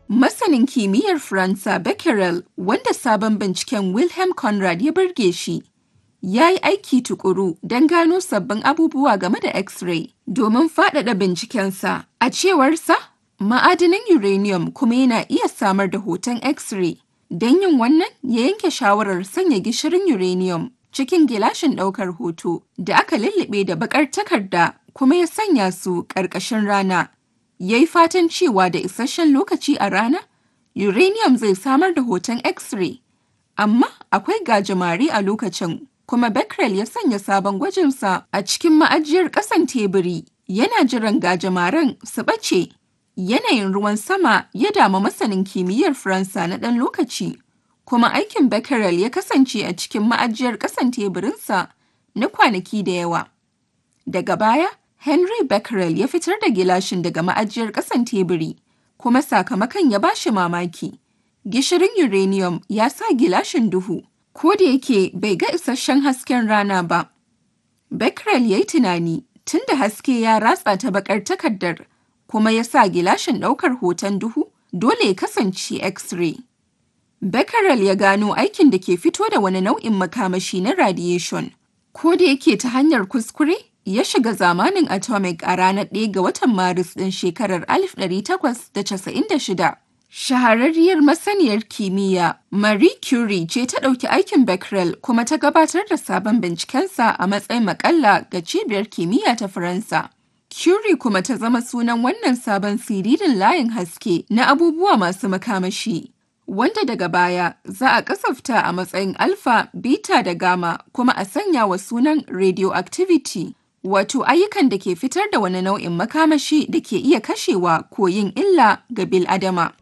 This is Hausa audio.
Masanin kimiyyar Faransa Becquerel, wanda sabon binciken Wilhelm Conrad ya burge shi, ya yi aiki tukuru don gano sabbin abubuwa game da X-ray domin faɗaɗa bincikensa. A cewarsa, ma'adanin uranium kuma yana iya samar da hoton X-ray. Don yin wannan, ya yanke shawarar sanya gishirin uranium cikin gilashin ɗaukar hoto da aka lullube da baƙar takarda kuma ya sanya su ƙarƙashin rana. Ya yi fatan cewa da isasshen lokaci a rana, uranium zai samar da hoton X-ray. Amma akwai gajimare a lokacin, kuma Becquerel ya sanya sabon gwajinsa a cikin ma'ajiyar ƙasan teburi, yana jiran gajimaren su ɓace. Yanayin ruwan sama ya damu masanin kimiyyar Faransa na ɗan lokaci, kuma aikin Becquerel ya kasance a cikin ma'ajiyar ƙasan teburinsa na kwanaki da yawa. Daga baya, Henry Becquerel ya fitar da gilashin daga ma'ajiyar ƙasan teburi, kuma sakamakon ya ba shi mamaki. Gishirin uranium ya sa gilashin duhu, ko da yake bai ga isasshen hasken rana ba. Becquerel ya yi tunani tun da haske ya ratsa ta baƙar takardar, kuma ya sa gilashin ɗaukar hoton duhu, dole ya kasance X-ray. Becquerel ya gano aikin da ke fito da wani nau'in makamashi na radiation. Ko da yake ta hanyar kuskure, ya shiga zamanin atomic a ranar 1 ga watan Maris ɗin shekarar 1896. Shahararriyar masaniyar kimiyya Marie Curie ce ta ɗauki aikin Becquerel kuma ta gabatar da sabon bincikensa a matsayin makalla ga cibiyar kimiyya ta Faransa. Curie kuma ta zama sunan wannan sabon siririn layin haske na abubuwa masu makamashi. Wanda daga baya za a kasafta a matsayin alpha, beta da gamma kuma a sanya wa sunan radioactivity. Wato ayyukan da ke fitar da wani nau'in makamashi da ke iya kashewa ko yin illa ga bil'adama.